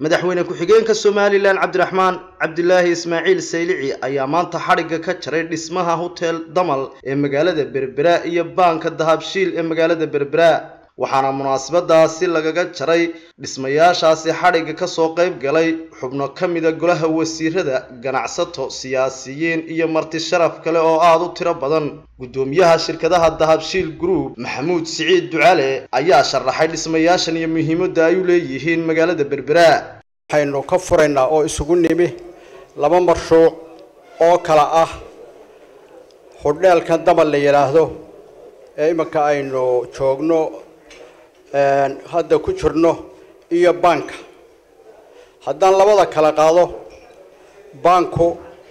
madaxweyne ku-xigeenka somalilan cabdiraxmaan cabdilaahi ismaaciil saylici ayaa maanta xadhigga ka jaray dhismaha hotel damal ee magaalada berbera iyo baanka dahabshiil ee magaalada berbera waxaana munaasabadaasi lagaga jaray dhismayaashaasi xadhigga kasoo qayb galay xubno ka mida golaha wasiirada ganacsato siyaasiyiin iyo marti sharaf kale oo aada u tiro badan guddoomiyaha shirkadaha dahabshiil group maxamuud siciid ducale ayaa sharaxay dhismayaashan iyo muhiimadda ay u leeyihiin magaalada berbera waxaynu ka furaynaa oo isugu nimi laba marshuuc oo kala ah hodheelkan damal la yidhaahdo ee iminka aynu joogno hadda ku jirno iyo baanka haddaan labada kala qaado baanku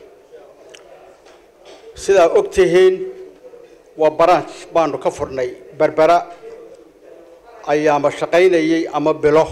sidaa og tihiin waa branch baanu ka furnay berbera ayaama shaqaynayay ama bilo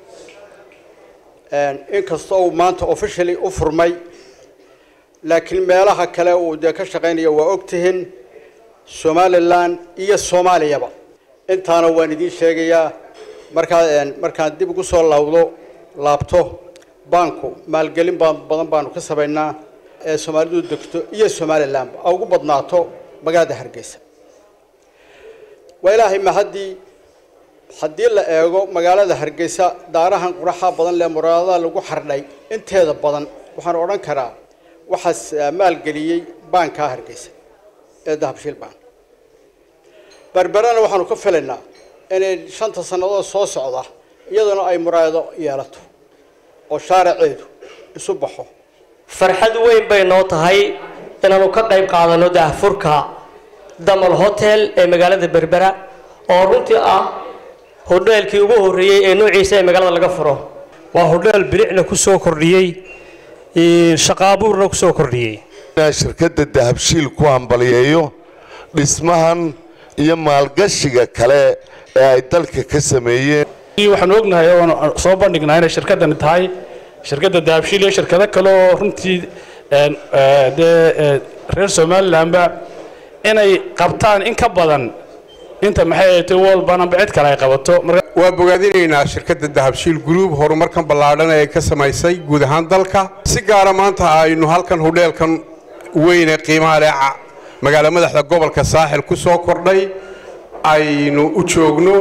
inkasta uu maanta officially u furmay laakiin meelaha kale uu dee ka shaqaynaya waa og tihiin somalilan iyo soomaaliyaba intaana waan idiin sheegayaa markaa markaan dib ugu soo laawdo laabto baanku maalgelin ba badan baanu ka samaynaa ee soomaalidu degto iyo somalilanba a ugu badnaato magaalada hargeysa waa ilaahay mahaddii haddii la eego magaalada hargeysa daarahan quraxa badan lee muraadada lagu xardhay inteeda badan waxaan odhan karaa waxaas maalgeliyey baankaa hargeysa ee dahabshiil baan berberana waxaanu ka filaynaa inay shanta sannadood soo socda iyaduna ay muraado yeelato oo shaaraceedu isu baxo farxad weyn bay noo tahay inaanu ka qayb qaadano daahfurka damal hotel ee magaalada berbera oo runtii ah hodheelkii ugu horreeyey ee noociisa ee magaalada laga furo waa hodheel bilicna ku soo kordhiyey shaqaabuurna ku soo kordhiyey shirkadda dahabshiil ku hambaliyeeyo dhismahan iyo maalgashiga kale ee ay dalka ka sameeyeen waxaanu ognahay oon soo bandhignaa inay shirkaddani tahay shirkadda dahabshiil iyo shirkado kale oo runtii dee reer somalilanba inay qabtaan in ka badan inta maxay ahatay walbananba cid kale ay qabato waa bogaadinaynaa shirkadda dahabshiil group horumarkan ballaadhan ee ka samaysay guud ahaan dalka si gaara maanta aynu halkan hodheelkan weyne qiimaha leh magaalo madaxda gobolka saaxil ku soo kordhay aynu u joogno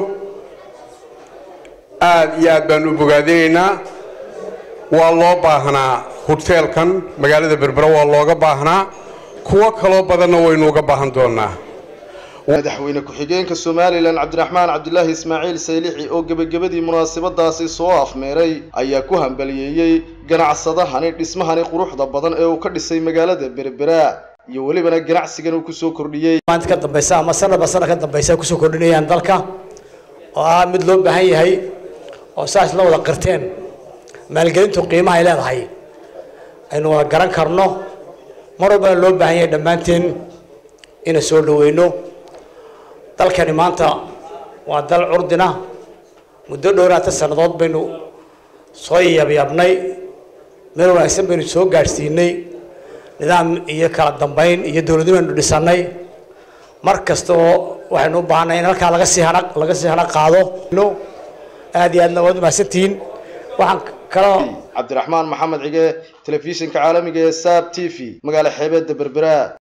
aad iyo aad baanu u bogaadinaynaa waa loo baahnaa hoteelkan magaalada berbera waa looga baahnaa kuwo kaloo badanna waynu uga baahan doonaa madaxweyne ku-xigeenka somalilan cabdiraxmaan cabdilaahi ismaaciil saylixi oo gebagabadii munaasabadaasi soo afmeeray ayaa ku hambaliyeeyey ganacsadahani dhismahani quruxda badan ee uu ka dhisay magaalada berbera iyo welibana ganacsigan uu kusoo kordhiyey maanta ka dambaysa ama sanadba sanad ka dambaysa kusoo kordhinayaan dalka oo ah mid loo baahan yahay oo saas la wada qirteen maalgelintu qiimaha ay leedahay aynu wada garan karno mar walbana loo baahan yahay dhammaanteen inaan soo dhaweyno dalkani maanta waa dal curdina muddo dhowraata sannadood baynu soo yabyabnay meel wanaagsan baynu soo gaadhsiinay nidaam iyo kala dambayn iyo dowladnimo aynu dhisannay mar kasta oo waxaynu u baahanay in halkaa laga sii hana laga sii hana qaado aad iyo aadna waad umahadsantihiin waxaan kaloo cabdiraxmaan maxamed cige telefishinka caalamiga ee saab t v magaala xeebeedda berbera